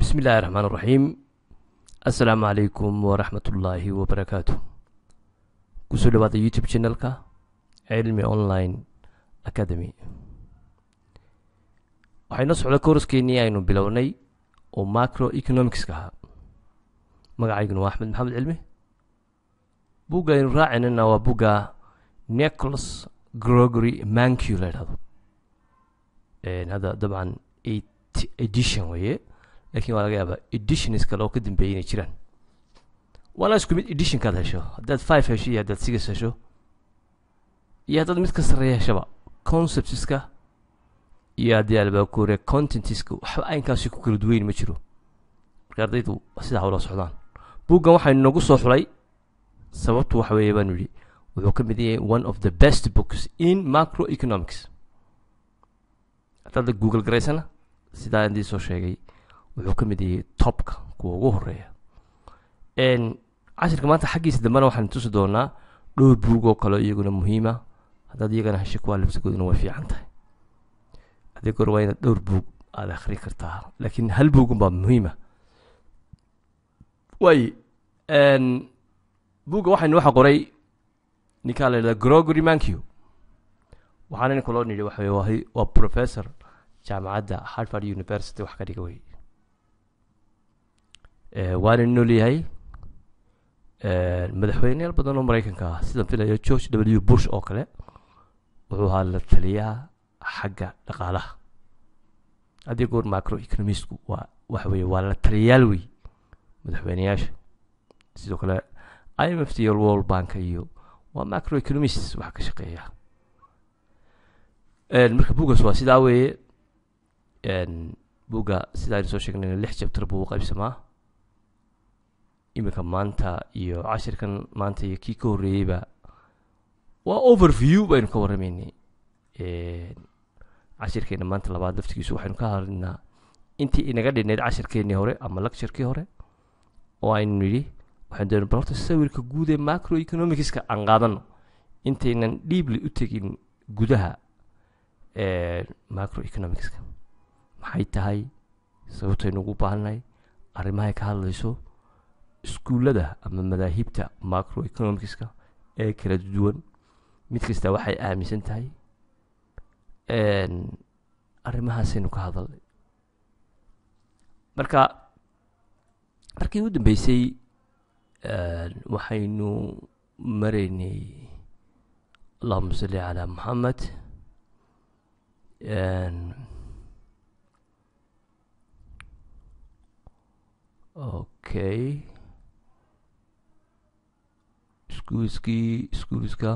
bismi illaahi raxmaan raxiim assalaamu calaykum waraxmat ullaahi wabarakaatu kusoo dhawaada youtube channelka cilmi online academy waxayna socda kooraskeenii aynu bilownay oo macro economicska ahaa magacayguna waa axmed maxamed cilmi bugga aynu raacinana waa bugga nicholas grogory mancu la idhahdo hadda dabcan eight edition weeye laakiin waa laga yaabaa editions kale oo ka dambeeyay inay jiraan waana isku mid editionkaad hesho haddaad five hesho iyo haddaad six hesho iyo haddaad mid ka sarreeya heshaba conceptska iyo haddii albaakure contentiska waxba aynkaasi ku kala duweyn ma jiro marka ardaydu sidaa ula socdaan buggan waxaynu nagu soo xulay sababtu waxa weeye baanu yidhi wuxuu ka mid yahay one of the best books in macro economics haddaad google garaysana sidaa indii soo sheegay wuxuu ka mid yahay topka kuwa ugu horeeya cashirka maanta xaggiisa dambena waxaan tusi doonaa dhowr buug oo kale iyaguna muhiima haddaad iyagana hesho kuwaa labsagooduna way fiican tahay haddii goor waa inaad dhowr buug aada akhri kartaa laakiin hal buugun baa muhiima waay buugga waxaynu waxa qoray ninkaa la yidhahda grogory mancu waxaana ninka loo nidhi waxa waa waa professor jaamacadda harvard university wax ka dhiga wey waana nool yahay madaxweyneyaal badan oo maraykanka ah sidaan filayo george w bush oo kale wuxuu ahaa la taliyaa xagga dhaqaalaha haddii goor macro economistku waa waxa weeye waa la taliyayaal wey madaxweyneyaasha sidoo kale i m f t iyo world bank iyo waa macro economists wax ka shaqeeya marka buuggaas waa sidaa weeye buugga sida aynu soo sheegnay lix jabtar buu u qaybsamaa iminka maanta iyo cashirkan maanta iyo kii ka horreeyeyba waa overview baynu ka warramaynay cashirkeena maanta labaad laftigiisu waxaynu ka hadlinaa intii inaga dhinayd cashirkeennii hore ama lecturekii hore oo aynu nidhi waxaynu doona bal horta sawirka guud ee macro economicska aan qaadano intaynan dhiibli u tegin gudaha macro economicska maxay tahay sababtaynu ugu baahannahay arrimahay ka hadlayso iskuullada ama madaahibta macro economicska ee kala duwan mid kasta waxay aaminsan tahay arrimahaasaynu ka hadalnay marka markii u dambeysay waxaynu maraynay allahuma salli calaa maxamed okay schoolskii schoolska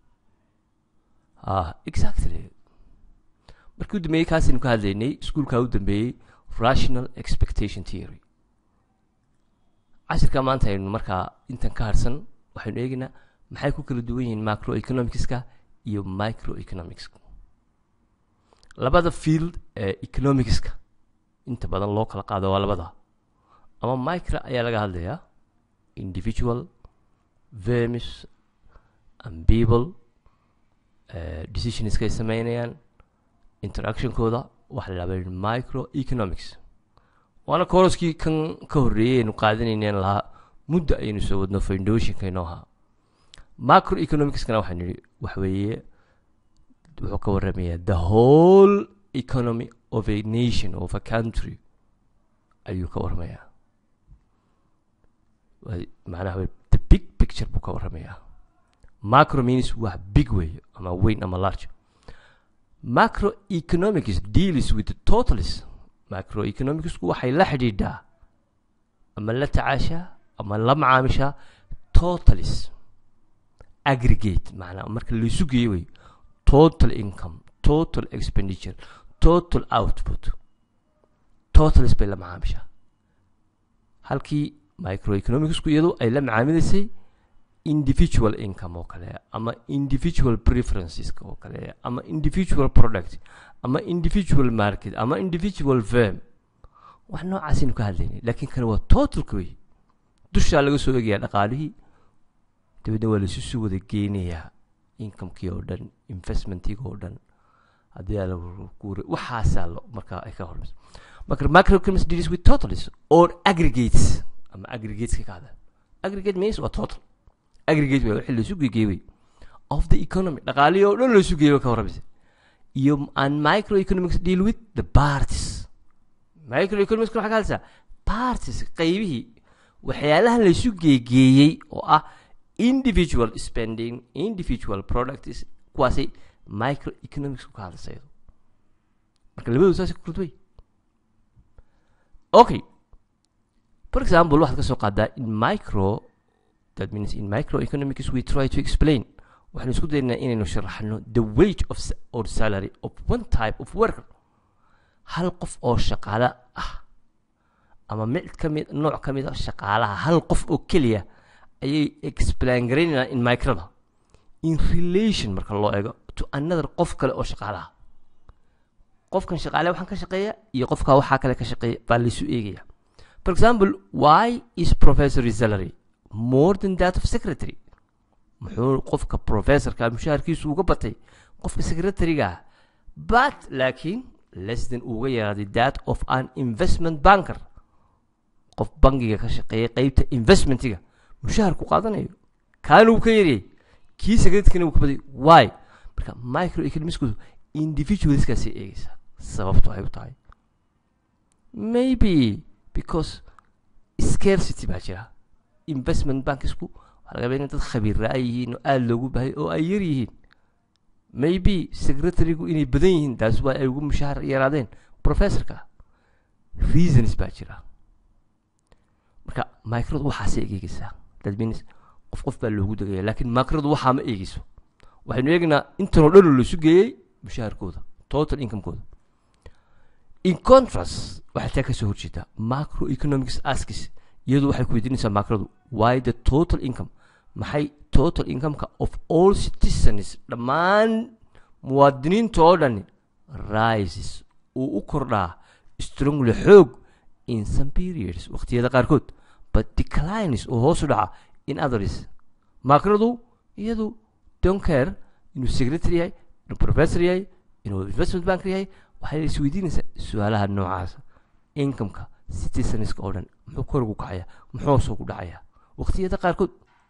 ah exactly markii u dambeeyey kaasaynu ka hadlaynay iskuolkaa u dambeeyey rational expectation theory cashirka maanta aynu markaa intan ka harsan waxaynu eegaynaa maxay ku kala duwan yihiin macro economicska iyo micro economicska labada field ee economicska inta badan loo kala qaado waa labada ama micro ayaa laga hadlayaa individual vermis and people decisionska ay sameynayaan interactionkooda waxa la yidhahda micro economics waana koroskii kan ka horreeyey aynu qaadanayneen lahaa muddo aynu soo wadno foundationka inoo ahaa macro economicskana waxaan nidhi waxa weeye wuxuu ka warramayaa the whole economy of a nation of a country ayuu ka warramayaa macnaha the big picture buu ka warramayaa macro means waa big way ama weyn ama large macro economics deals with the totalis macro economicsku waxay la xidhiidhaa ama la tacaashaa ama la macaamishaa totalis aggregate macnaa marka laysu geeyo wey total income total expenditure total output totalis bay la macaamishaa halkii microeconomicsku iyadu ay la macaamilaysay individual income oo kale ama individual preferenceska oo kale ama individual product ama individual market ama individual firm wax noocaasaynu ka hadlaynay laakiin kan waa totalka wey dushaa laga soo egayaa dhaqaalihii dabeedna waa laisu soo wada geenayaa incomekii oo dhan investmentiga oo dhan haddii aa waxaasaa lo markaa ay ka hormayso marka macroeconomics deals with totals or aggregates ama aggregateska ka hadla aggregate means waa total aggregate waa wixii laisu gegeeyey of the economy dhaqaalihii oo dhan laisu geeyo ka warramaysa iyo and microeconomics deal with the parties microeconomics waxaa ka hadlaysaa parties qaybihii waxyaalaha laisu geegeeyey oo ah individual spending individual products kuwaasay microeconomics ka hadlaysa iyadu marka labadoodu saasay ku kurdway okay for example waxaad ka soo qaadaa in micro that means in microeconomics we try to explain waxaanu isku daynaa inaynu sharaxno the wage of or salary of one type of worker hal qof oo shaqaale ah ama mid ka mid nooc ka mid a shaqaalaha hal qof oo keliya ayay explain garaynayaan in microda in relation marka loo eego to another qof kale oo shaqaalaha qofkan shaqaale waxaan ka shaqeeya iyo qofka waxaa kale ka shaqeeya baa laysu eegaya for example why is professor salary more than that of secretary muxuu qofka professorka mushaharkiisu uga batay qofka secretary-ga but laakiin less than uga yaraaday that of an investment banker qof bangiga ka shaqeeya qeybta investmentiga mushaharku qaadanayo kaana uu ka yaryay kii secretaryna uu ka baday why marka microeconomicsku individualskaasay eegaysaa sababtu ay u tahay maybe because scarcity baa jira investment bankisku waxaa laga in dad khabiira ay yihiin oo aada loogu bahay oo ay yar yihiin maybe secretarygu inay badan yihiin taas waa ay ugu mushahar yaraadeen professorka reasons baa jira marka microdu waxaasay eegeysaa that means qof qof baa loogu degaya laakiin microdu waxaa ma eegeyso waxaynu eegnaa intanoo dhan oo laisu geeyey mushaharkooda total incomekooda in contrast waxay taa kasoo horjeedaa macroeconomics askis iyadu waxay ku weydiinaysaa macrodu why the total income maxay total incomeka of all citizens dhammaan muwaadiniinta oo dhani rises uu u kordhaa strongly xoog in some periods waqtiyada qaarkood but declines oo hoos u dhaca in others macrodu iyadu don't care inuu secretary yahay inuu professor yahay inuu investment banker yahay waxay isweydiinaysaa su-aalaha noocaasa incomeka citizenska oo dhan muxuu kor ugu kacaya muxuu hoos ugu dhacaya waqtiyada qaarkood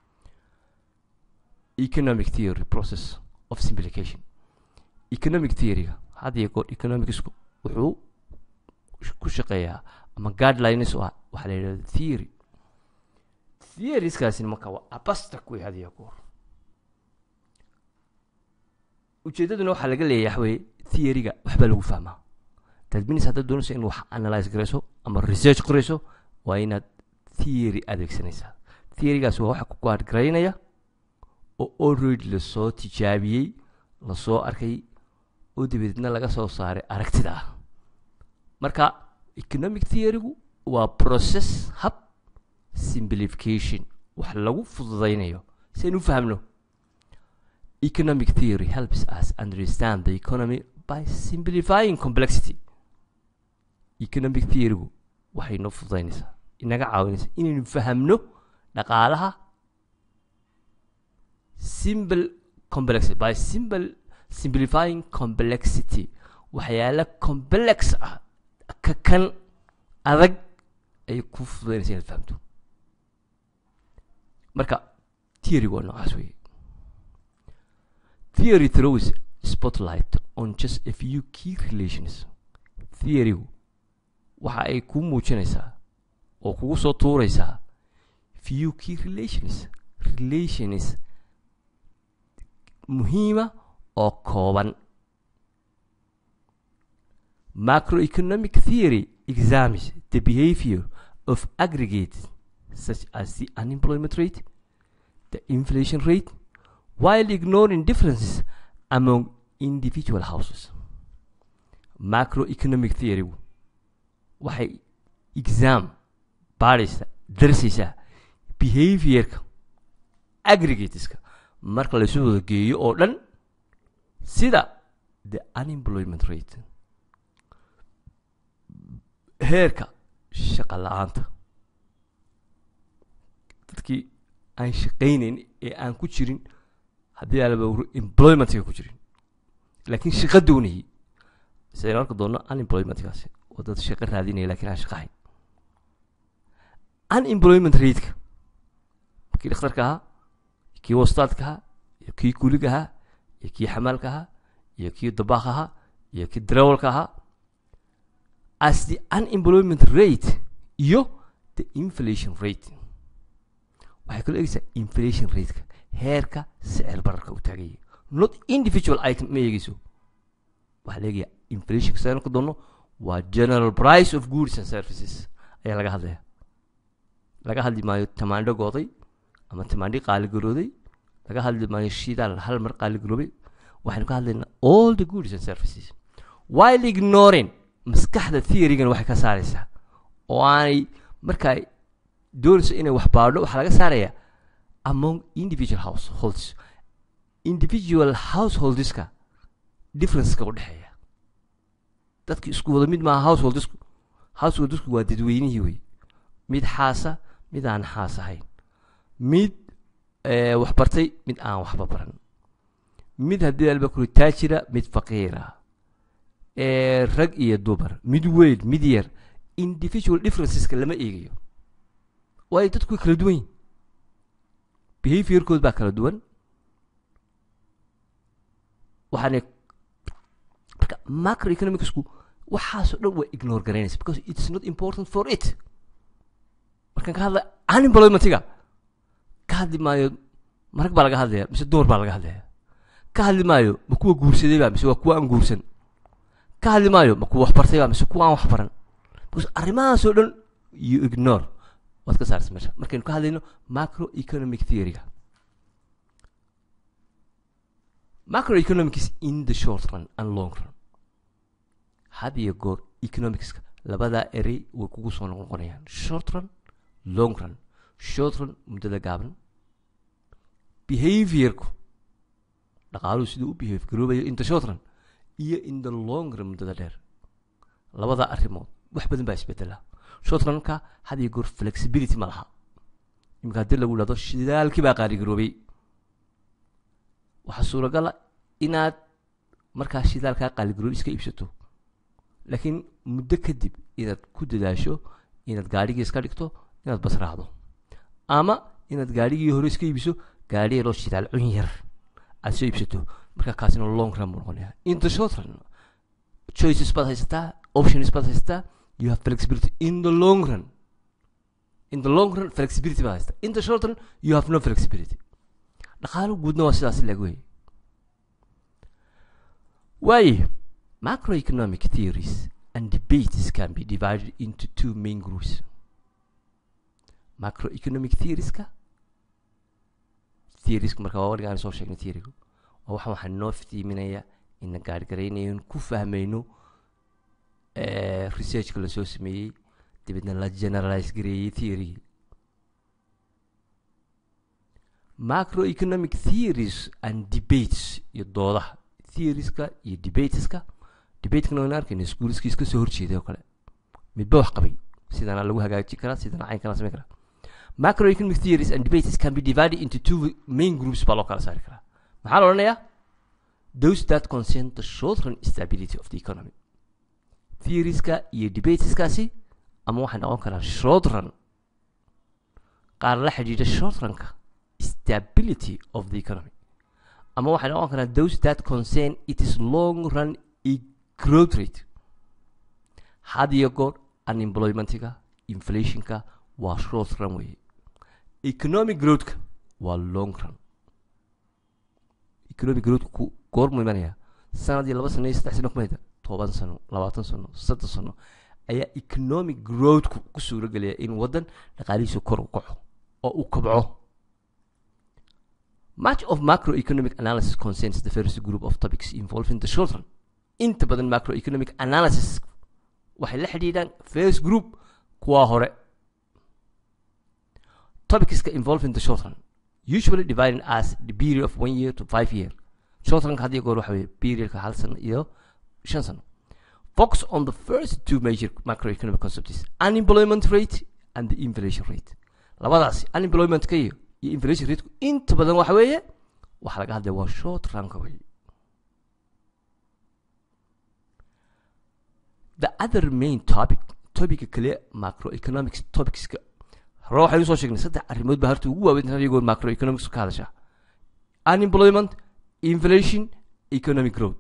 economic theory process of simplification economic theoryga had iyo goor economicsku wuxuu ku shaqeeyaa ama guidelines oo ah waxaa la yidhahda theory theorieskaasina marka waa abstract wey had iyo goor ujeedaduna waxaa laga leeyahay waxweye theoryga waxbaa lagu fahmaa that means haddaad doonayso in wax analyze garayso ama research qorayso waa inaad theory adeegsanaysaa theorygaas waa waxa ku guard garaynaya oo already lasoo tijaabiyey lasoo arkay oo dabadeedna laga soo saaray aragtida ah marka economic theorygu waa process hab simplification wax lagu fududaynayo si aynu u fahamno economic theory helps us understand the economy by simplifying complexity economic theorygu waxay noo fududaynaysaa inaga caawinaysaa inaynu fahamno dhaqaalaha simple complexity by simple simplifying complexity waxyaala complex ah ka kan adag ay ku fududaynaysa inaad fahamto marka theorygu waa noocaas weeye theory throws spotlight on just a few key relations theorygu waxa ay kuu muujinaysaa oo kugu soo tuuraysaa few key relations relations muhiima oo kooban macroeconomic theory examines the behavior of aggregates such as the unemployment rate the inflation rate while ignoring differences among individual houses macroeconomic theory waxay exam baadhaysa darsaysaa behaviorka aggregateska marka laysu wada geeyo oo dhan sida the unemployment rate heerka shaqa la-aanta dadkii aan shaqaynayn ee aan ku jirin haddii alaba employmentga ku jirin laakiin shaqa doonayay sidaynu arki doonno unemploymentkaasi oo dad shaqo raadinaya lakin aan shaqo hayn unemployment rateka kii dhakhtarka ahaa kii wastaadka ahaa iyo kii kuliga ahaa iyo kii xamaalka ahaa iyo kii dabaaq ahaa iyo kii darawalka ahaa as the unemployment rate iyo the inflation rate waxay kaloo eegeysaa inflation rateka heerka sicir bararka u taagaya not individual item ma eegeyso waxaa la eegaya inflation saan ku doono waa general price of goods and services ayaa laga hadlaya laga hadli maayo tamaandho gooday ama tamaandhi qaaligarooday laga hadli maayo shidaal hal mar qaaligaroobay waxaynu ka hadlaynaa all the goods and services while ignoring maskaxda theorygan waxay ka saaraysaa oo aanay markaa doonayso inay wax baadho waxaa laga saarayaa among individual households individual householdeska differenceka u dhexeeya dadki isku wada mid maaha householdesku householdesku waa dadweynihii wey mid xaasa mid aan xaas ahayn mid wax bartay mid aan waxba baran mid haddii alba kuri taajira mid faqiira rag iyo dumar mid weyn mid yar individual differenceska lama eegayo waayo dadku way kala duwan yihin behaviorkood baa kala duwan waxaana marka macroeconomicsku waxaasoo dhan waa ignore garaynaysa because it's not important for it markaan ka hadla unemploymentiga ka hadli maayo marag baa laga hadlaya mise dumar baa laga hadlaya ka hadli maayo ma kuwa guursaday ba mise waa kuwa aan guursan ka hadli maayo ma kuwa waxbartay ba mise kuwa aan waxbaran because arrimahaasoo dhan you ignore waad ka saarsa meesha markaynu ka hadlayno macroeconomic theoryga macroeconomics in the short run and long run had iyo goor economicska labadaa erey way kugu soo noqnoqonayaan short run long run short run muddada gaaban behaviorku dhaqaaluhu siduu u behave garoobayo in the short run iyo in the long run muddada dheer labadaa arrimood wax badan baa isbedela short runka had iyo goor flexibility ma laha iminka haddii lagu dhahdo shidaalkii baa qaaligaroobay waxaa suuragala inaad markaa shidaalkaa qaaligaroob iska iibsato laakiin muddo kadib inaad ku dadaasho inaad gaadhigii iska dhigto inaad bas raacdo ama inaad gaadhigii hore iska iibiso gaadhi yaroo shidaal cun yar aad soo iibsato markaa kaasina long run buu noqonaya in the short run choices baad haysataa options baad haysataa you have flexibility in the long run in the long run flexibility baad haysataa in the short run you have no flexibility dhaqaalo guudna waa sidaas lag wey waaye macroeconomic theories and debates can be divided into two main groups macroeconomic theorieska theorieska marka waa wariga aan soo sheegnay theorygu waa waxaan waxaa noo fitiiminaya ina gaargaraynayo ku fahmayno researchka lasoo sameeyey dabeedna la generalize gareeyey theorygii macroeconomic theories and debates iyo doodaha theorieska iyo debateska debatekana wayna arkayna iskuuliskii iska soo horjeeday oo kale midba wax qabay sidana lagu hagaaji karaa sidana cayn kala samayn karaa macroeconomic theories and debates can be divided into two main groups baa loo kala saari karaa maxaa la odhanayaa those that concern the short run stability of the economy theorieska iyo debateskaasi ama waxay noqon karaan short run qaar la xidhiidha short runka stability of the economy ama waxay noqon karaan those that concern it is long run e growth rate had iyo goor unemploymentiga inflationka waa short run weeye economic growthka waa long run economic growthku goormu imanaya sanad iyo laba sano iyo saddex sano kumayda toban sano labaatan sano soddon sano ayaa economic growthku ku suuro gelaya in waddan dhaqaalihiisu kor u kaco oo u kabco much of macroeconomic analysis concerns the first group of topics involving the children inta badan macroeconomic analysis waxay la xidhiidhaan first group kuwa hore topicska involving the children usually divided as the period of one year to five year childrenka had iyo goor waxa weye periodka hal sano iyo shan sano focus on the first two major macroeconomic concepts unemployment rate and the inflation rate labadaasi unemploymentka iyo iyo inflation rateku inta badan waxa weeye waxaa laga hadlaya waa short runka wey the other main topic topica kale macroeconomics topicska hore waxaynu soo sheegnay saddex arrimood baa horta ugu waaweyn iyagoo macroeconomics ka hadasha unemployment inflation economic growth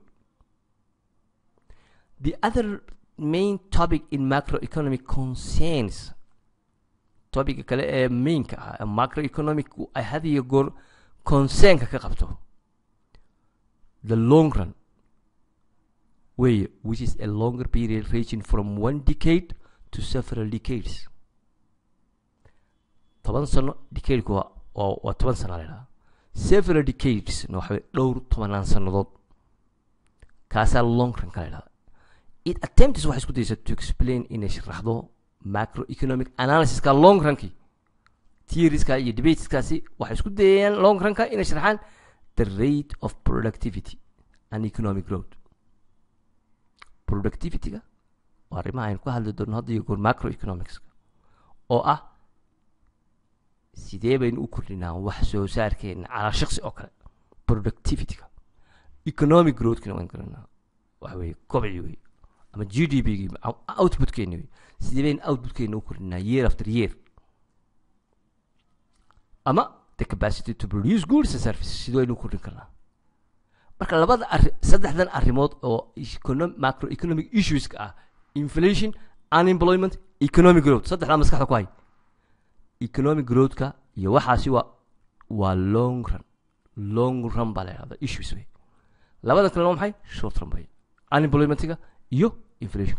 the other main topic in macroeconomic concerns topica kale ee mainka ah ee macroeconomic ay had iyo goor concernka ka qabto the long run way which is a longer period ranging from one decade to several decades toban sano decadeka waa waa waa toban sana la idhaha several decades na waxa weye dhowr tobanaan sannadood kaasaa long run ka la idhahda it attempts waxay isku daysaa to explain inay sharaxdo macroeconomic analysiska long runkii theorieska iyo debateskaasi waxay isku dayayaan long runka inay sharaxaan the rate of productivity and economic growth productivityga waa arrimaha aynu ka hadli doonno hadda iyo goor macroeconomicska oo ah sidee baynu u kordhinaa wax soo saarkeena calaa shaksi oo kale productivityga economic growthkina waan garanaa waxa weeye kobci wey ama g d p gi outputkeeni wey sidee baynu outputkeena u kordhinaa year after year ama the capacity to produce goods and services sidee baynu u kordhin karnaa marka labada arri saddexdan arrimood oo econo- macroeconomic issueska ah inflation unemployment economic growth saddexdaa maskaxda ku hay economic growthka iyo waxaasi waa waa long run long run baa la yidhahda issues wey labada kalena waa maxay short run bay unemploymentiga iyo inflation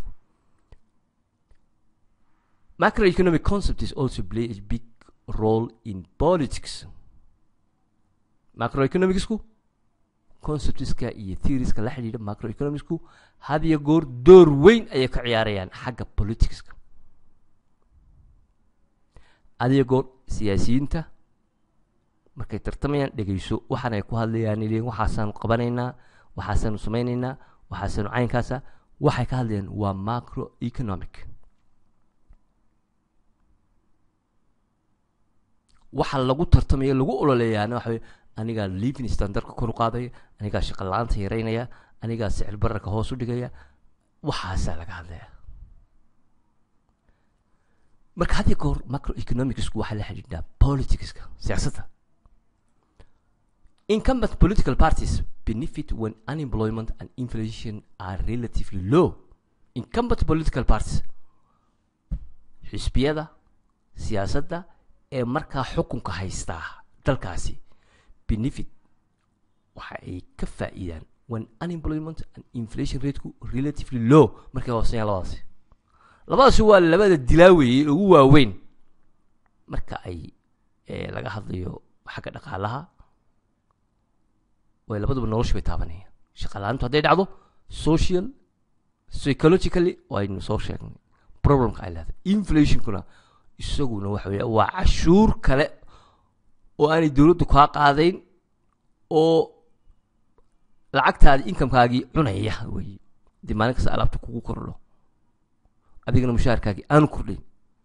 macroeconomic concepts also play a big role in politics macroeconomicsku conceptska iyo theorieska la xidhiidha macroeconomicsku had iyo goor door weyn ayay ka ciyaarayaan xagga politicska adiyo goor siyaasiyiinta markay tartamayaan dhegeyso waxaan ay ku hadlayaan leeyihin waxaasaanu qabanaynaa waxaasaanu samaynaynaa waxaasaanu caynkaasa waxay ka hadlayaan waa macro economic waxa lagu tartamaya lagu ololeeyaana waxa weye anigaa living standardka kor u qaadaya anigaa shaqo la-aanta yareynaya anigaa sicir bararka hoos u dhigaya waxaasaa laga hadlaya marka had iyo goor macroeconomicsku waxaa la xidhiidhaa politicska siyaasadda incumbent political parties benefit when unemployment and inflation are relatively low incumbent political parties xisbiyada siyaasadda ee markaa xukunka haystaa dalkaasi benefit waxa ay ka faa'iidaan when unemployment and inflation rateku relatively low markay hooseeyaan labadaasi labadaasi waa labada dilaaweeye ugu waaweyn marka ay laga hadlayo xagga dhaqaalaha way labaduba nolosha bay taabanayaan shaqalaantu hadday dhacdo social psychologically waynu soo sheegnay problemka ay leedahay inflationkuna isaguna waxa weya waa cashuur kale oo aanay dowladdu kaa qaadayn oo lacagtaadi inkamkaagii cunaya wey dee maalin kasta alaabta kugu kordho adigana mushaharkaagii aanu kordhayn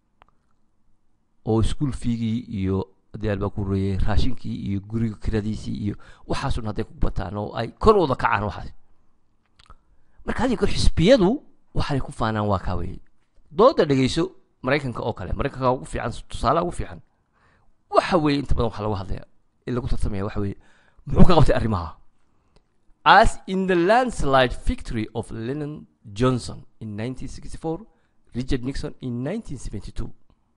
oo school fiigii iyo haddii albaa ku horeeyey raashinkii iyo guriga kiradiisii iyo waxaasun hadday ku bataan oo ay kor wada kacaan waxaas marka hadii kor xisbiyadu waxay ku faanaan waa kaa weye dooda dhegeyso maraykanka oo kale maraykanka ugu fiican tusaalaha ugu fiican waxa weeye inta badan waxa lagu hadlaya in lagu tartamaya waxa weeye muxuu ka qabtay arrimaha as in the landslide victory of Lyndon Johnson in 1964 Richard Nixon in 1972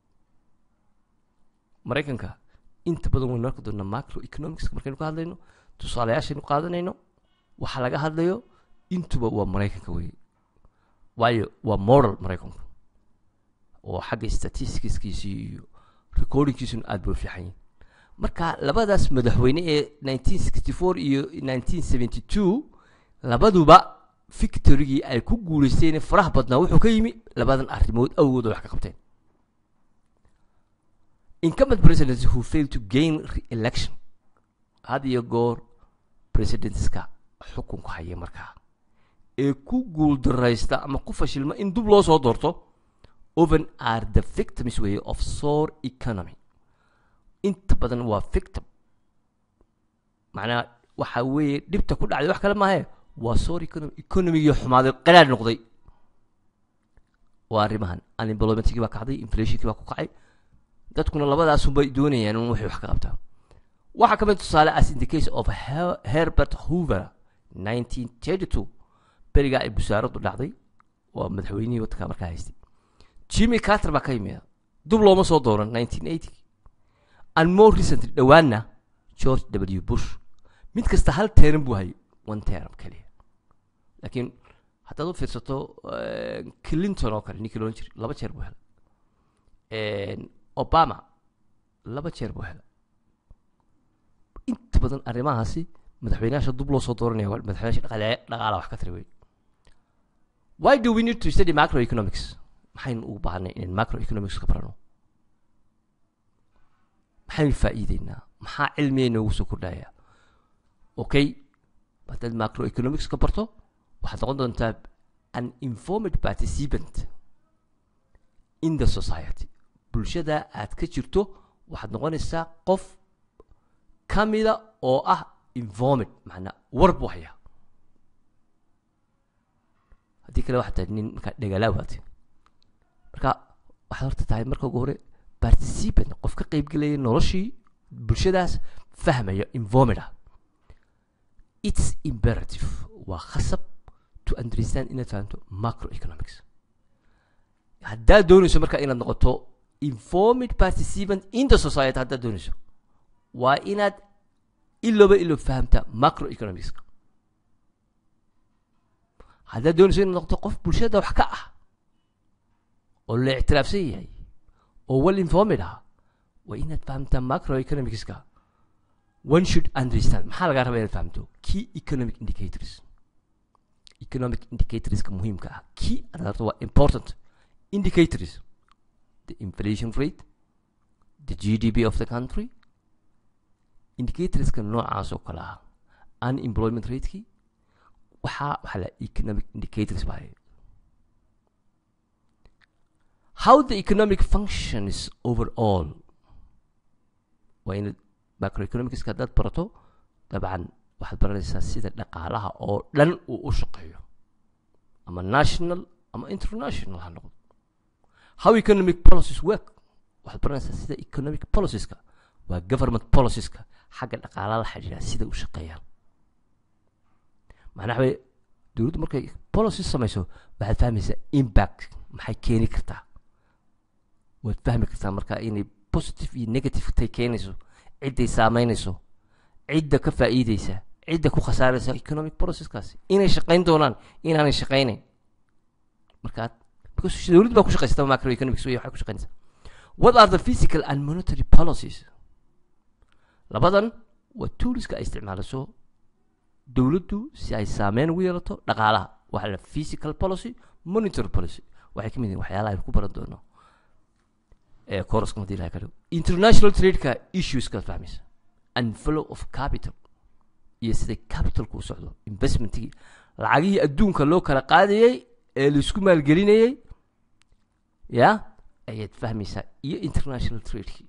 maraykanka inta badan waynu arki doonaa macroeconomics markaynu ka hadlayno tusaalayaashaynu qaadanayno waxa laga hadlayo intuba waa maraykanka weye waayo waa model maraykanku oo xagga statisticskiisii iyo recordingkiisuna aada bay u fiican yihin marka labadaas madaxweyne ee 1964 iyo 1972 labaduba victorygii ay ku guuleysteen faraha badnaa wuxuu ka yimi labadan arrimood awgood oo wax ka qabteen incumbent presidents who fail to gain re-election had iyo goor presidentska xukunka haya markaa ee ku guuldaraysta ama ku fashilma in dub loo soo doorto oven are the victims way of sore economy inta badan waa victim macnaha waxa weeye dhibta ku dhacday wax kale maahe waa sore economy economigii xumaaday qaraar noqday waa arrimahan unemploymentkii baa kacday inflationkii baa ku kacay dadkuna labadaasunbay doonayaan in waxay wax ka qabtaan waxaa ka mid tusaale as in the case of Her- herbert hoover 1932 berigaa ay busaaradu dhacday waa madaxweynihii waddanka markaa haystay jimmy carter baa ka yimid dub looma soo dooran 1980 and more recently dhowaanna george w bush mid kasta hal teeran buu hayay one teram keliya laakiin haddaad u fiirsato eh, clinton oo kale ninkii loodhan jiray laba jeer buu helay obama laba jeer buu helay inta badan arrimahaasi madaxweynayaasha dub loo soo dooranaya waa madaxweynayaasha dhaqaale dhaqaala wax ka tiri wey why do we need to study macroeconomics maxaynu ugu baahanay inaan macroeconomics ka barano maxaynu faa'iideynaa maxaa cilmiga inoogu soo kordhaya okay haddaad macroeconomics ka barto waxaad noqon doontaa an informed participant in the society bulshada aad ka jirto waxaad noqonaysaa qof ka mida oo ah informed macnaa war buu hayaa haddii kale waxaad tahay nin markaa dhegalaa waati marka waxaad horta tahay marka ugu hore participant qof ka qaybgelaya noloshii bulshadaas fahmaya informed ah it's imperative waa khasab to understand inaad fahamto macroeconomics haddaad doonayso marka inaad noqoto informed participant in the society haddaad doonayso waa inaad ilooba ilo fahamta macroeconomicska haddaad doonayso inaad noqoto qof bulshada wax ka ah oo la ictiraafsan yahay oo well informed ah waa inaad fahamtaa macroeconomicska one should understand maxaa lagaa rabaa inaad fahamto key economic indicators economic indicatorska muhiimka ah key adaarto waa important indicators the inflation rate the gdp of the country indicatorska noocaas oo kale ah unemployment ratekii waxaa waxaa la economic indicators baa how the economic functions overall waa inaad macroeconomicska haddaad barato dabcan waxaad baranaysaa sida dhaqaalaha oo dhan uu u shaqeeyo ama national ama international ha noqdo how economic policies work waxaad baranaysaa sida economic policieska waa government policieska xagga dhaqaalaha la xidhiidha sida u shaqeeyaan macnaha way dowladdu markay policy samayso waxaad fahmaysaa impact maxay keeni kartaa waad fahmi kartaa marka inay positive iyo negative tay keenayso cidday saameynayso cidda ka faa'iideysa cidda ku khasaaraysa economic processkaasi inay shaqayn doonaan inaanay shaqaynayn markaa because dowladdu baa ku shaqaysata macroeconomics wey waxay ku shaqaynaysaa what are the physical and monetary policies labadan waa tooliska ay isticmaalaso dowladdu si ay saameyn ugu yeelato dhaqaalaha waxaa la physical policy monetary policy waxay ka mid yihin waxyaalaha aynu ku baran doono ee koroska hadii ilaha ka dhigo international tradeka issueskaad fahmaysa and flow of capital iyo siday capitalku u socdo investmentigii lacagihii adduunka loo kala qaadayey ee laisku maalgelinayey ya ayaad fahmaysaa iyo international tradekii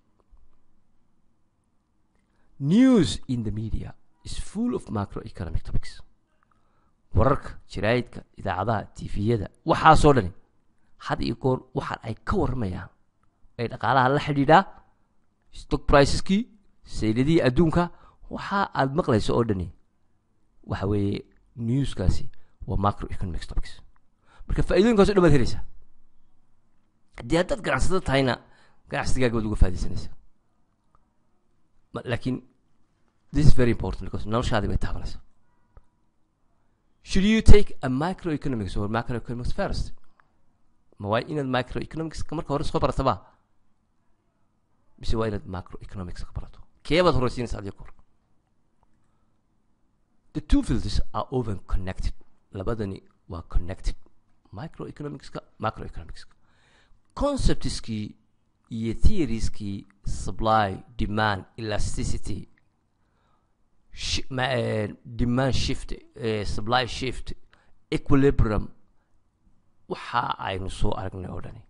news in the media is full of macroeconomic topics wararka jaraa'idka idaacadaha tifiyada waxaasoo dhani had iyo goor waxaan ay ka warramayaan ay dhaqaalaha la xidhiidhaa stock priceskii sayladihii adduunka waxa aad maqlayso oo dhani waxa weeye newskaasi waa macroeconomic topics marka faa'iidooyinkaas o dhan baad helaysaa haddii haddaad ganacsado tahayna ganacsigaaga baad uga faa'idaysanaysaa laakiin this is very important because noloshaadi bay taabanaysaa should you take a microeconomics or macroeconomics first ma waa inaad microeconomics marka hore soo barataba mise waa inaad macroeconomics ka barato keebaad horeysiinaysa adiga kor the two fields are often connected labadani waa connected microeconomicska macroeconomicska conceptskii iyo theorieskii supply demand elasticity sh- ma, eh, demand shift eh, supply shift equilibrium waxa aynu soo aragnay oo dhani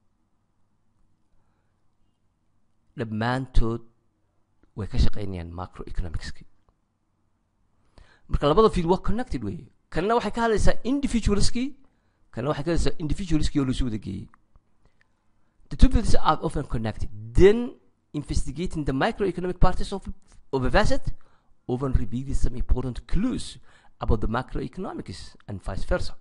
dhammaantood way ka shaqaynayaan macroeconomicski marka labada field waa connected wey kanna waxay ka hadlaysaa individualskii kana waxay ka hadlaysaa individualskii oo lasu wada geeyey the two fields are often connected then investigating the microeconomic parties of, of a facet often reveals some important clues about the macroeconomics and vice versa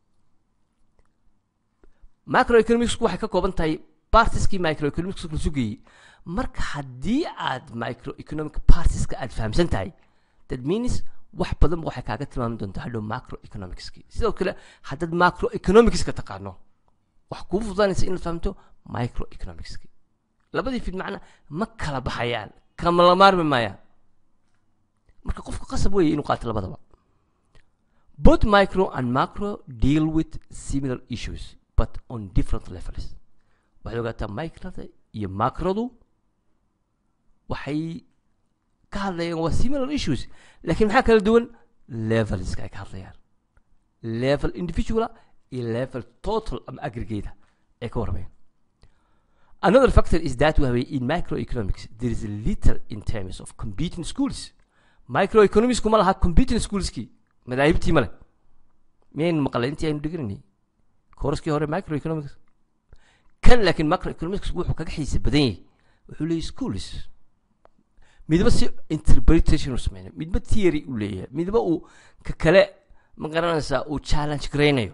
macroeconomicsku waxay ka kooban tahay partieskii microeconomics la sugayey marka haddii aad microeconomic partiska aad fahamsan tahay that means wax badan waxay kaaga tilmaami doontaa hadhow macroeconomicski sidoo kale haddaad macroeconomicska taqaano wax kuu fududaanaysa inaad fahamto microeconomicski labadii fid macna ma kala baxayaan kama la maarmi maayaan marka qofka qasab weeye inuu qaato labadaba both micro and macro deal with similar issues but on different levels waxaad ogaataa microda iyo macrodu waxay ka hadlayaan waa similar issues laakiin maxaa kala duwan levelska ay ka hadlayaan level individuala iyo level total ama aggregata ay ka warmayaan another factor is that waxa in microeconomics there is little in terms of competing schools microeconomicsku ma laha competing schoolskii madaahibtii male miyaynu maqlay intii aynu dhigananay kooraskii hore microeconomics kan laakiin macroeconomics wuxuu kaga xiisa badan yahay wuxuu leeyahy schools midba si interpretation u sameynayo midba theory u leeyahay midba uu ka kale ma garanaysaa uu challenge garaynayo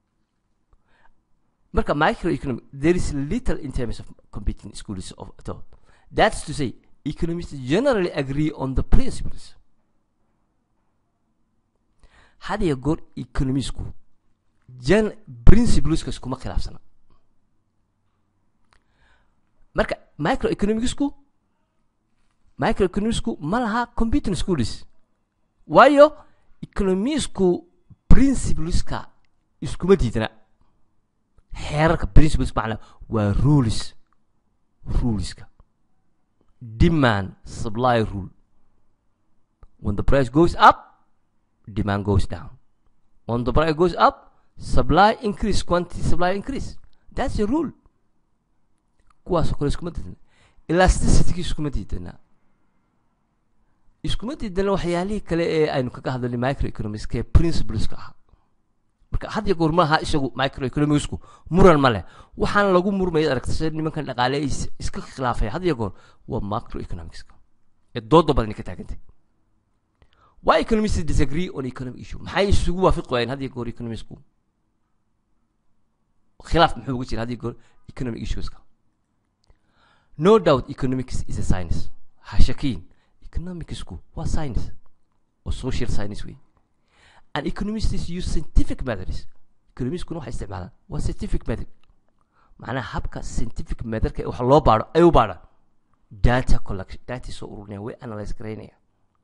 marka microeconomic there is little in terms of competing schools of at all that's to say economists generally agree on the principles had iyo goor economisku gen principleska iskuma khilaafsana marka microeconomicsku microeconomicsku ma laha computing schools waayo economisku principleska iskuma diidana xeerarka principles macna waa rules ruleska demand supply rule when the price goes up demand goes down when the price goes up supply increase quantity supply increase that's a rule kuwaasoo kale iskuma diidana elasticity iskuma diidana iskuma diidana waxyaalihii kale ee aynu kaga hadlalnay microeconomics ee principleska ahaa marka had iyo goor maaha isagu microeconomicsku muran ma leh waxaan lagu murmaya aragta sida nimankan dhaqaale ay iska khilaafaya had iyo goor waa macroeconomicska ee dooda badani ka taagantay why economists disagree on economic issue maxay isugu waafiqi waayeen had iyo goor economicsku khilaaf muxuu uga jira had iyo goor economic issueska no doubt economics is a science ha shakiin economicsku waa science oo social science wey and economists use scientific methods economiskuna waxay isticmaalaan waa scientific method macnaha habka scientific methodka wax loo baadho ay u baadhaan data collection data soo ururinaya way analyze garaynaya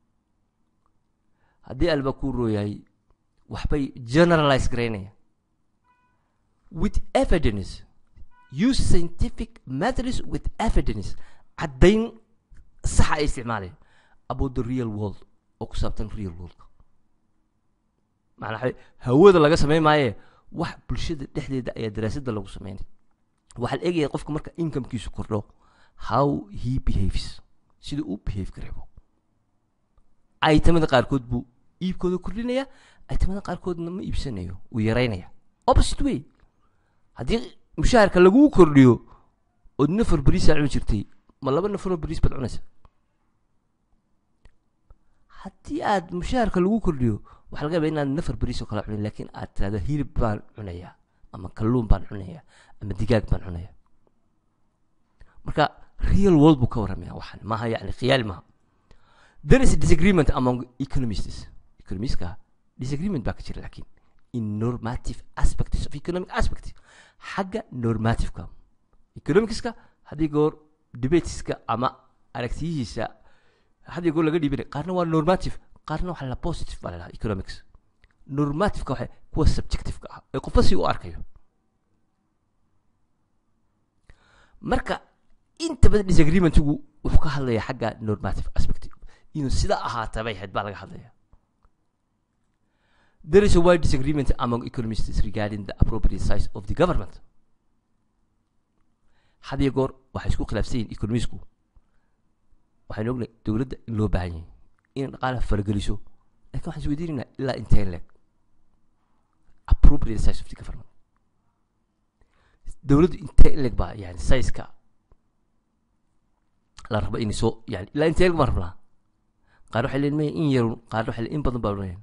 haddii alba kuu rooyahay waxbay generalize garaynaya with evidence use scientific methods with evidence caddayn saxa ay isticmaalaya about the real world oo ku saabtan real worldka macnaa hawada laga samayn maaye wax bulshada dhexdeeda ayaa daraasadda lagu sameynay waxaa la eegaya qofka marka incomekiisu kordho how he behaves sida uu behave gareebo itemada qaarkood buu iibkooda kordhinaya itemada qaarkoodna ma iibsanayo uu yaraynaya opposite way haddii mushaharka laguu kordhiyo ood nafar beriisaa cuni jirtay ma laba nafaroo beriis baad cunaysa haddii aad mushaharka lagu kordhiyo waxaa laga yaba inaad nafar beriis oo kale cunin laakiin aad tirahdo hilib baan cunayaa ama kalluun baan cunayaa ama digaag baan cunayaa marka real world buu ka warramaya waxaan maaha yani khiyaali maaha there is a disagreement among economists economiska disagreement baa ka jira laakiin in normative aspects of economic aspect xagga normativeka economicska haddii goor debateska ama aragtiyihiisa haddii goor laga dhiibinay qaarna waa normative qaarna waxaa la positive baa lalahaa economics normativeka waxay kuwa subjectiveka ah ee qofba si u arkayo marka inta badan disagreementigu wuxuu ka hadlaya xagga normative aspect inuu sida ahaata bay ahayd baa laga hadlaya there is a wide disagreement among economists regarding the appropriate size of the government had iyo goor waxay isku khilaafsan yihin economisku waxaynu ognahay dowladda in loo baahan yahay inay dhaqaalaha farageliso lakin waxaan is weydiinaynaa ilaa intee leeg appropriate size of the government dowladdu intee ileg baa yani sayska la rabo inay soo yani ilaa intee ileg baan rabnaa qaar waxay leeyihin maya in yarun qaar waxay leeyihin in badan baa leeyihin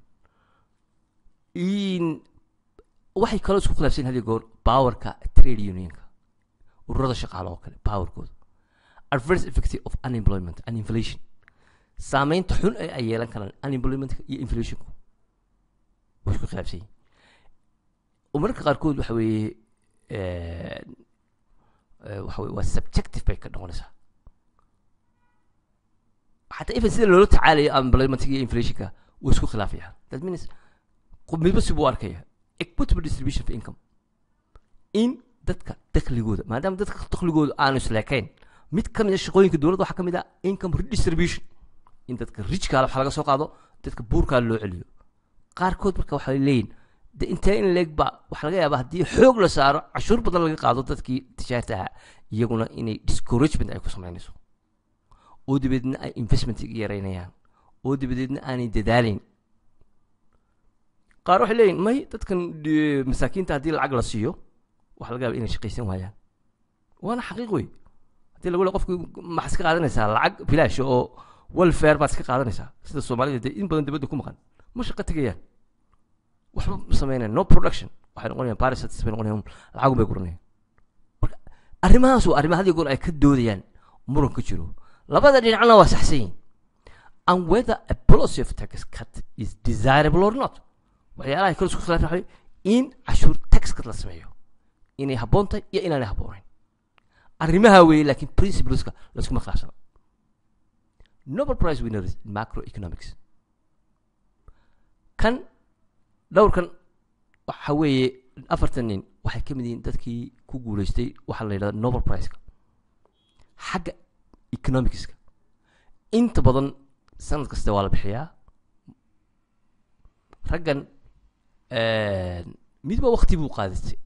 in waxay kaloo isku khilaafsan hadiyo goor powerka trade unionka ururada shaqaale oo kale powerkooda adverse effect of unemployment and inflation saameynta xun ee ay yeelan karaan unemploymentka iyo inflationku way isku khilaafsan yihin oo mararka qaarkood waxa weeye waxa weye waa subjective bay ka noqonaysaa xataa even sida loola tacaalayo unemploymentka iyo inflationka way isku khilaafayaan that means midba si buu arkaya equitable distribution of income in dadka dakligooda maadaama dadka dakligooda aanu isleekayn mid ka mid a shaqooyinka dowladda waxaa ka mid ah income redistribution in dadka rijkaala wax laga soo qaado dadka buurkaa loo celiyo qaarkood marka waxay leeyihin de intee in leeg ba waxaa laga yaabaa haddii xoog la saaro cashuur badan laga qaado dadkii tijaarta ahaa iyaguna inay discouragement ay ku samaynayso oo dabadeedna ay investment yaraynayaan oo dabadeedna aanay dadaalayn qaar waxay leeyihin may dadkan masaakiinta haddii lacag la siiyo waxa laga yaaba inay shaqaysan waayaan waana xaqiiq wey haddii lagu le qofki maxaad iska qaadanaysaa lacag bilaash oo welfare baad iska qaadanaysaa sida soomaalida dee in badan dibadda ku maqan ma shaqo tegayaan waxba samaynayan no production waxay noqonayaan parasites bay noqonayaan lacagun bay guranayaan marka arrimahaas waa arrimaha hadiyo goor ay ka doodayaan muran ka jiro labada dhinacna waa saxsan yihin and whether a policy of tax cut is desirable or not waxyaalaha kale isku khilaafan waxa in cashuur tax cut la sameeyo inay habboon tahay iyo inaanay habboonayn arrimaha weeye laakiin principleska laskuma khilaafsana nobel prize winners in macroeconomics kan dhowrkan waxa weeye afartan nin waxay ka mid yihiin dadkii ku guuleystay waxaa la yidhahda nobel priceka xagga economicska inta badan sanad kasta waa la bixiyaa raggan midba wakti buu qaadistay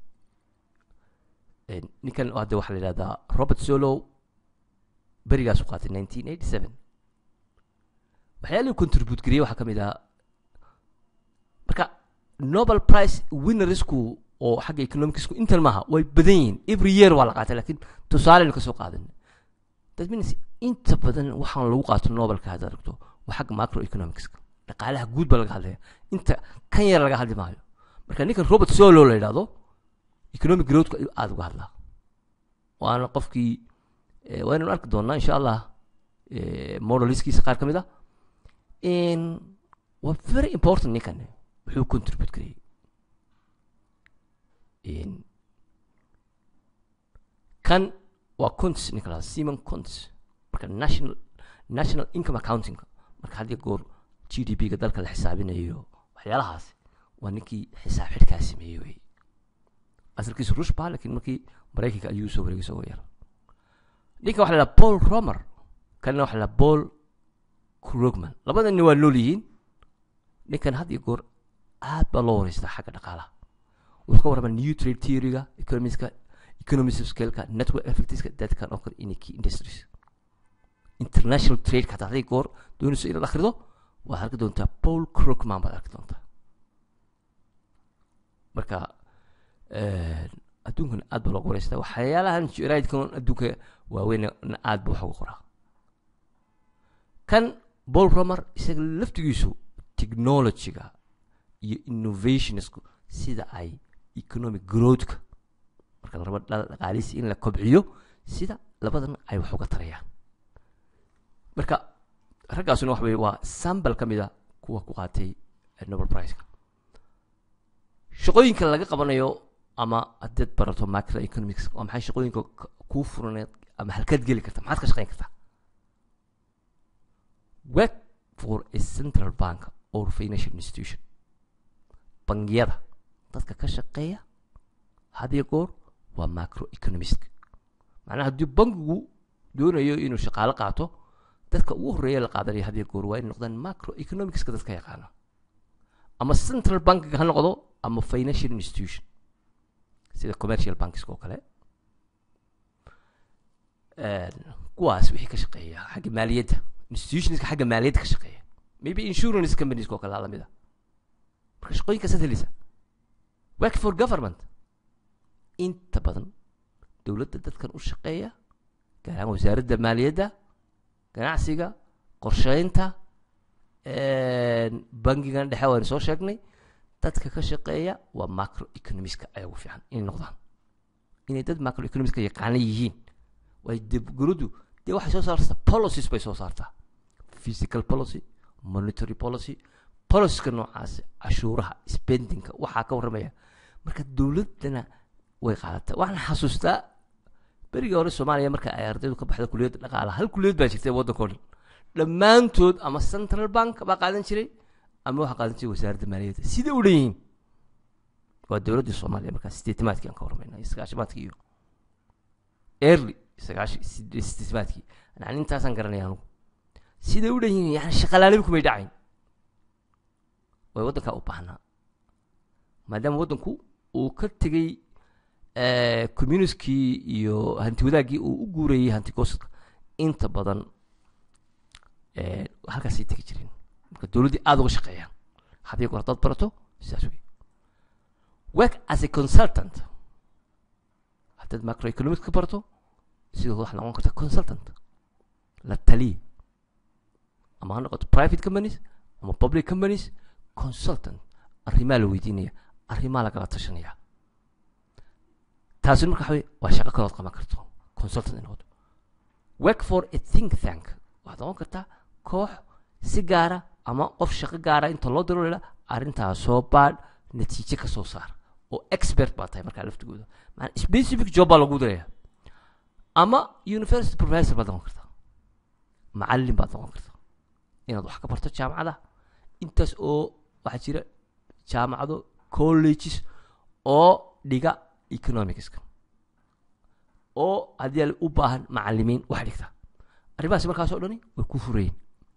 ninkan hadde waxaa la yidhahdaa robert solow berigaasu qaatay nineteen eighty seven waxyaalihii contribute gariyey waxaa ka mid ahaa marka nobel price winnersku oo xagga economicsku intan maaha way badan yihiin every year waa la qaatay lakiin tusaaleynu kasoo qaadan that means inta badan waxaan lagu qaato nobelka haddaad aragto waa xagga macro economicska dhaqaalaha guud baa laga hadlaya inta kan yar laga hadli maayo marka ninkan robert solo la yidhahdo economic growthka ayuu aada uga hadlaa waana qofkii waa inanu arki doonaa insha allah modeliskiisa qaar ka mid ah waa very important ninkan wuxuu contribute gareyey kan waa conts ninka lahada simon conts marka national national income accounting marka had iyo goor g d p ga dalka la xisaabinayo waxyaalahaas waa ninkii xisaab xidhkaa sameeyey wey asalkiisu rush ba lakiin markii maraykanka ayuu soo wareegay isagoo yar ninkan waxa la dhaha paul romer kanina waxa la dhaha paul krugman labadani waa nool yihiin ninkan had iyo goor aad baa loo wareystaa xagga dhaqaalaha wuxuu ka warramaa new trade theoryga economiska economies of scaleka network effectiska dadkan oo kale inay key industries international trade hataa haday goor doonayso inaad akhrido waad arki doontaa paul krugman baad arki doontaa marka adduunkan aad baa looga wareystaa waxyaalahan jiraidkan adduunka waaweyn aad ba wax uga qoraa kan paul romer isaga laftigiisu technologyga iyo innovationsku sida ay economic growthka marka la rabo dhaqaalihiisa in la kobciyo sida labadan ay wax uga tarayaan marka raggaasuna waxa weye waa sambal ka mid a kuwa ku qaatay nobel priceka shaqooyinka laga qabanayo ama haddaad barato macro economics waa maxay shaqooyinka kuu furaneed ama halkaad geli karta maxaad ka shaqeyn kartaa work for a central bank or financial institution bangiyada dadka ka shaqeeya hadiyo goor waa macro economist macnaha haddii bankigu doonayo inuu shaqaalo qaato dadka ugu horreeya la qaadanayo hadiyo goor waa inay noqdaan macro economicska dadka yaqaana ama central bankiga ha noqdo ama financial institution sida commercial bankska oo kale kuwaas wixii ka shaqeeya xagga maaliyadda institutionska xagga maaliyadda ka shaqeeya maybe insurance companies oo kale aa lamid a marka shaqooyinkaasaad heleysa work for government inta badan dowladda dadkan u shaqeeya gaar ahaan wasaaradda maaliyadda ganacsiga qorsheynta bangigan dhexe waynu soo sheegnay dadka ka shaqeeya waa macro economiska ayaa ugu fiican inay noqdaan inay dad macro economiska yaqaana yihiin way deguradu dee waxay soo saartaa policies bay soo saartaa physical policy monetary policy policieska noocaasi cashuuraha spendingka waxaa ka warramaya marka dowladdana way qaadataa waxaan xasuustaa berigii hore soomaaliya marka ay ardaydu ka baxda kuliyadda dhaqaalaha hal kuliyad baa jirta waddanka o dhan dhammaantood ama central bank baa qaadan jiray ama waxaa qaadan jiray wasaaradda maaliyadda siday u dhan yihiin waa dowladdii soomaaliya markaa sideetimaadkii aan ka warmayna iyo sagaashimaadkii iyo early sagaashi sideetimaadkii yani intaasaan garanaya anugu siday u dhan yihiin yani shaqalaalibi kumay dhacayn way waddankaa u baahnaa maadaama waddanku uu ka tegey communiskii iyo hanti wadaaggii uu u guurayey hanti goosadka inta badan halkaasay tegi jireen marka dowladdii aada uga shaqeeyaan haddii goor dad barato sidaas wey work as a consultant haddaad macroeconomics ka barato sidoo waxaa noqon karta consultant la taliye ama ha noqoto private companies ama public companies consultant arrimaa la weydiinaya arrimaa lagala tashanaya taasina marka waxawey waa shaqo kalood qaban karto consultant in noqoto work for a think tank waxaad noqon kartaa koox si gaara ama qof shaqo gaara inta loo diro lela arrintaa soo baadh natiijo ka soo saar oo expert baa tahay markaa laftigooda maana specific job baa lagu diraya ama university professor baad noqon kartaa macallin baad noqon kartaa inaad wax ka barto jaamacada intaas oo waxaa jira jaamacado colleges oo dhiga economicska oo haddii al u baahan macalimiin wax dhigta arrimahaas markaas oo dhani way ku furayeen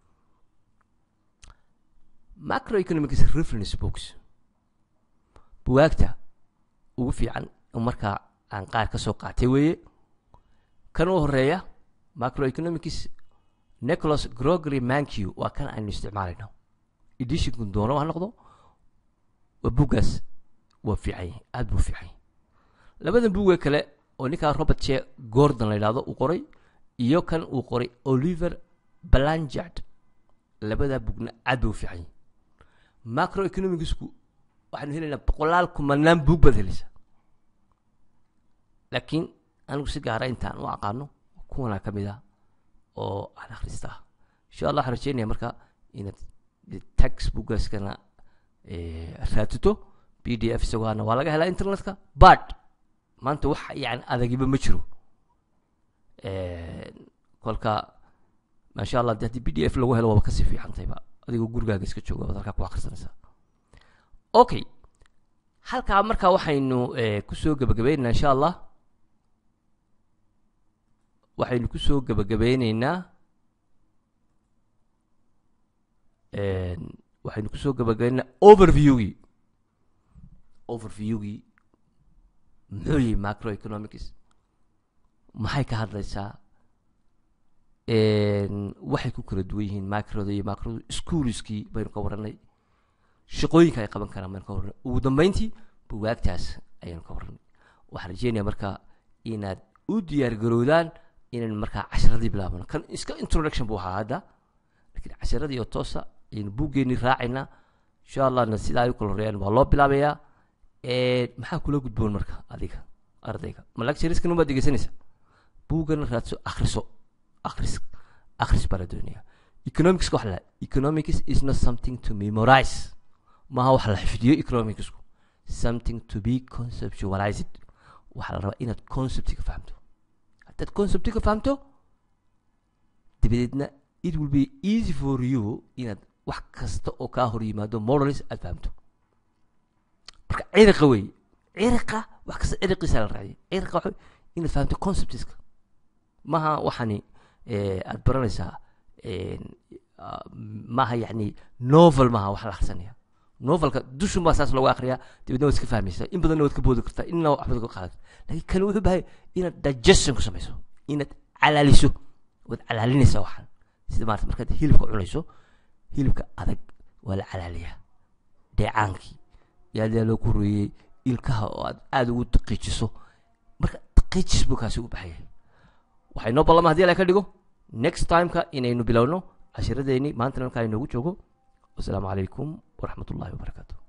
macroeconomics reference books buwaagta ugu fiican markaa aan qaar ka soo qaatay weeye kan u horeeya macroeconomics nicholas grogery mankiw waa kan aynu isticmaalayno editionku doono ha noqdo waa buggaas waa fiican yahay aada buu fiican yahay labadan buugga kale oo ninkaa robert che gordon la yidhahdo uu qoray iyo kan uu qoray oliver balangard labadaa bugna aad bay u fiican yahay macroeconomicsku waxaanu helaynaa boqolaal kumanaan buug baad helaysaa laakiin anigu si gaara intaan u aqaano kuwanaa ka mid ah oo aan akhristaa insha allah waxaan rajeynaya marka inaad textbookaskana raatito b d f isagoana waa laga helaa internetka but maanta wax yani adagiba ma jiro kolka maasha allah de haddii b d f lagu helo waaba kasii fiicantayba adigoo gurigaaga iska jooga baad halkaa ku akhrisanaysaa okay halkaa markaa waxaynu kusoo gebagabaynaynaa insha allah waxaynu kusoo gebagabeyneynaa waxaynu kusoo gebagabeynaa overviewgii overviewgii muxuu yihi macroeconomics maxay ka hadlaysaa waxay ku kala duwan yihiin macroda iyo macroda schoolskii baynu ka warranay shaqooyinka ay qaban karaan baynu ka warranay ugu dambeyntii buwaagtaas ayaynu ka warranay waxaan rajeynaya marka inaad u diyaar garowdaan inaynu markaa casharadii bilaabano kan iska introduction buu ahaa hadda lakiin casharadii oo toosa ayaynu buuggeennii raacaynaa insha allahna sidaa ay u kala horeeyaan waa loo bilaabayaa maxaa kula gudboon marka adiga ardayga ma lectureskan umaad dhegeysanaysa buuggana raadso akhriso akhris akhris baa la doonaya economics wax la economics is not something to memorize maaha wax la xifdiyo economicsku something to be conceptualized waxaa la rabaa inaad conceptiga fahamto haddaad conceptiga fahamto dabadeedna it will be easy for you inaad wax kasta oo kaa hor yimaado models aad fahamto marka ciriqa wey ciriqa wax kasta ciriqiisa la raaciyay ciriqa waxa inaad fahamto conceptiska maha waxani aad baranaysaa maaha yani novel maaha wax la akrisanaya novelka dushun baa saas loogu akriyaa dabeedna waad iska fahmaysaa in badanna waad ka boodi kartaa inna waxbaad ka qaadan lakin kan wuxuu bahay inaad digestion ku samayso inaad calaaliso waad calaalinaysaa waxaan sida maarata markaad hilibka cunayso hilibka adag waa la calaaliyaa dheecaankii yaadaa loo ku royey ilkaha oo aad aada ugu daqiijiso marka qijis buu kaasi u baxayay waxay noo ballama hadii ala ka dhigo next timeka inaynu bilowno cashiradeeni maantana halkaa inoogu joogo wasalaamu calaykum waraxmat ullahi wabarakaatu